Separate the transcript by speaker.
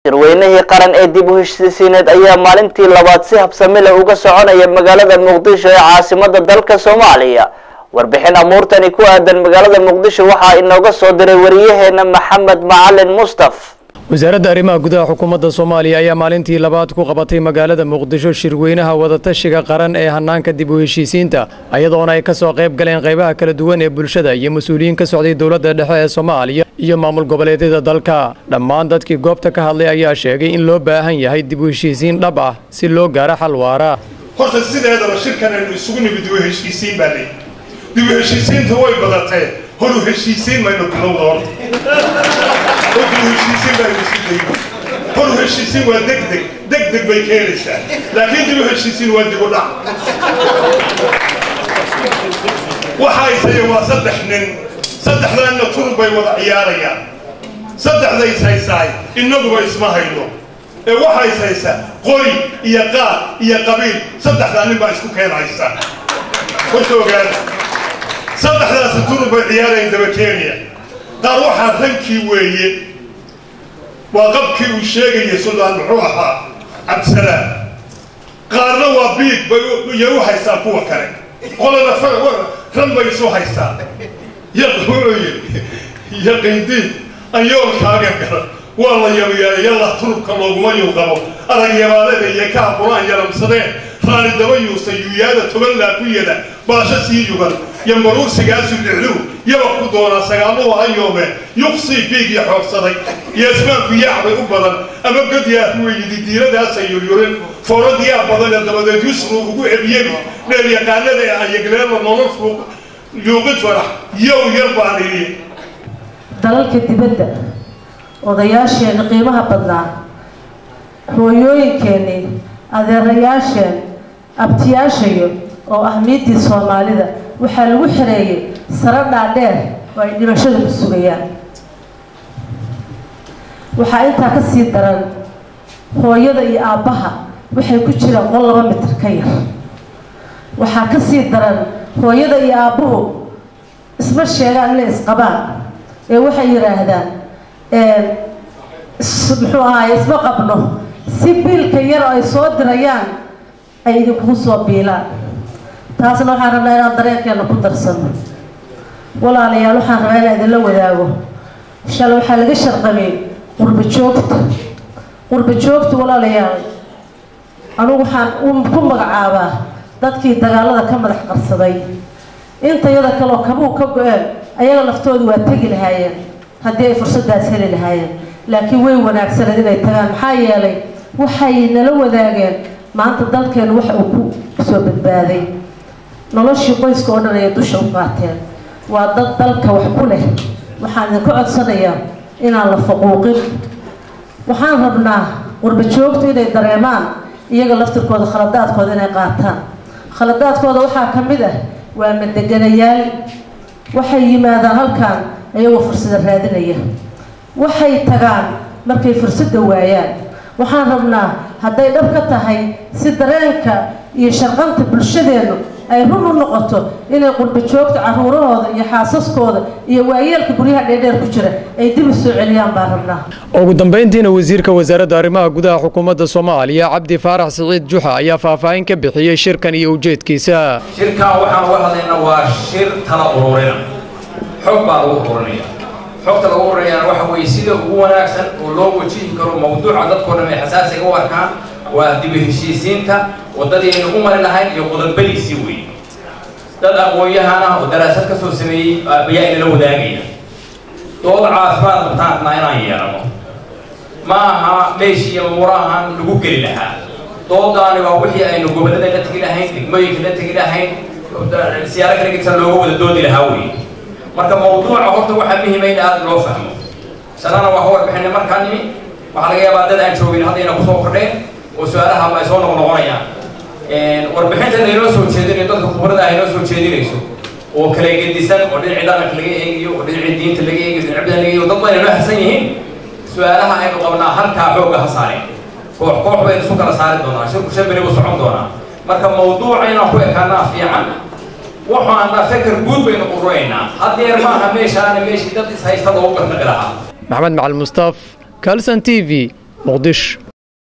Speaker 1: shirweynihii qaran ee dib u heshiisiineed ayaa maalintii labaad si habsami leh uga soconaya magaalada muqdisho ee caasimada dalka soomaaliya warbixin amuurtani ku aadan magaalada muqdisho waxaa inooga soo diray wariyaheena maxamed macalin mustaf
Speaker 2: wasaaradda arrimaha gudaha xukuumadda soomaaliya ayaa maalintii labaad ku qabatay magaalada muqdisho shirweynaha wadatashiga qaran ee hanaanka dib u heshiisiinta ayadoona ay ka soo qayb galeen qaybaha kala duwan ee bulshada iyo mas-uuliyiin ka socday dowladda dhexe ee soomaaliya iyo maamul goboleedyada dalka dhammaan dadkii goobta ka hadlay ayaa sheegay in loo baahan yahay dib u heshiisiin dhab ah si loo gaaro xal waara
Speaker 3: horta sideedaba shirkan aynu isugu nimid dib u heshiisiin baa leeyi dib u heshiisiinta way badatee hor u heshiisiin maynu bilowda horta hor dib u heshiisiin baynu isu dayno hor u heshiisiin waa deg deg deg deg bay keenaysaa laakiin dib u heshiisiin waa dib u dhac waxa isaya waa saddex nin saddexdaanna turub bay wada ciyaarayaan saddexda is haysaay innaguba isma hayno ee waxa is haysa qori iyo qaad iyo qabiil saddexdaa nin baa isku keen haysa horta ogaada saddexdaasi turub bay ciyaarayaan daba kenya qaar waxaa rankii weeye waa qabkii uu sheegaya suldaan muxuu ahaa cabdisalaam qaarna waa biig bay iyo u haystaan kuwa kale qolana ran bay isu haystaan wuxuu yidhi yaqiindiin anyoolkaaga garan waa la yabayaala yalla turubka looguma yuuqabo aragyabaalada iyo kaa qur-aan yaramsadeen raani daba yuusa yuuyaada toban laa ku yada baasho sii yugan yambaruursigaasu dhicluhu yaba ku doonaa sagaaluhu hayoomeen yuqsii biig iyo xoogsaday iyo ismaanku yaacbay u badan ama godyaa huwa yidi diiladaasa yuryurin fooradiyaa badan ee dabadeed yusru ugu ebyebi dheel yaqaanada ee ayagleela nolol fuuq yuuqid farax yow yar baan idhi
Speaker 4: dalalka dibadda odayaasheenna qiimaha badnaa hooyooyinkeennii adeerayaasheen abtiyaashayo oo ah miidii soomaalida waxaa lagu xireeyay saro dhaadheer oo ay dhimashadu ku sugayaan waxaa intaa ka sii daran hooyada iyo aabbaha waxay ku jiraan qol laba mitir ka yar waxaa ka sii daran hooyada iyo aabbuhu isma sheegaan inay isqabaan ee waxay yidhaahdaan muxuu ahaay isma qabno si biilka yar oo ay soo dirayaan ay idinkugu soo biilaan taasna waxaan rabnaa inaan dareenkeena ku darsano walaalayaal waxaan rabaa inaan idinla wadaago shalay waxaa laga sharqamay qurba joogta qurba joogta walaalayaal anugu waxaan ku magacaabaa dadkii dagaalada ka madax qarsaday inta yada kaleoo kabuu ka go-een ayaga laftooda waa tegi lahaayeen haddii ay fursadaas heli lahaayeen laakiin way wanaagsaneed inay tagaan maxaa yeelay waxay nala wadaageen maanta dalkeenu waxa uu ku soo badbaaday noloshii qoyska oo dhan ayay dusha u qaateen waa dad dalka wax ku leh waxaan idinka codsanayaa inaan la faquuqin waxaan rabnaa qurba joogtu inay dareemaan iyaga laftirkooda khaladaadkooda inay qaataan khaladaadkooda waxaa ka mid ah waa madeganayaal waxay yimaadaan halkan iyagoo fursada raadinaya waxay tagaan markay fursadda waayaan waxaan rabnaa hadday dhab ka tahay si dareenka iyo sharqanta bulshadeennu ay run u noqoto inay qurba joogta caruurahooda iyo xaasaskooda iyo waayeelka guryaha dheerdheer ku jira ay dib u soo celiyaan baan rabnaa
Speaker 2: ugu dambayntiina wasiirka wasaaradda arrimaha gudaha xukuumadda soomaaliya cabdi faarax siciid juxa ayaa faahfaahin ka bixiyey shirkan iyo ujeedkiisa
Speaker 5: shirkan waxaan uga hadlaynaa waa shir tala ururina xog baa lagu ururinaya xogta lagu ururinayaana waxa weeye sida ugu wanaagsan oo loo wajihi karo mawduuca dadkoo dhan ay xasaasiga u arkaan waa dib u heshiisiinta waddadii aynu u mari lahayn iyo qodobadiisii weeye dad aqoon-yahan ah oo daraasad ka soo sameeyey ayaa inala wadaagaya dood caafimaad qabtaanna inaan yeelano ma aha meeshii iyo murahan lagu geli lahaa doodaani waa wixii aynu gobollada la tegi lahayn degmooyinka la tegi lahayn siyaaro kala gedsan looga wada doodi lahaa weeye marka mawduuca horta waxaa muhiima in aada loo fahmo sanana waa ka warbixinay markaa nimi waxaa laga yaabaa dad aan joogin haddayna kusoo kordheen oo su-aalaha ay soo noqnoqonayaan warbixinta laynoo soo jeedinayo dadka khubrada ah inoo soo jeedinayso oo kala gedisan oo dhinacii dhaqanka laga eegayo oo dhinacii diinta laga eegayo dhinac badan laga eegayo dad badan inoo hasan yihiin su-aalaha aynu qabnaa halkaa xoogga ha saareen koox koox baynu isu kala saari doonaa shirku shan beri buu socon doonaa marka mawduuca inaan ku ekaanaa fiican waxaana feker guud baynu qururaynaa haddeer maaha meeshaana meeshii dad is haysta loogu garnaqi lahaa
Speaker 2: maxamed macalin mustaaf kalson t v muqdisho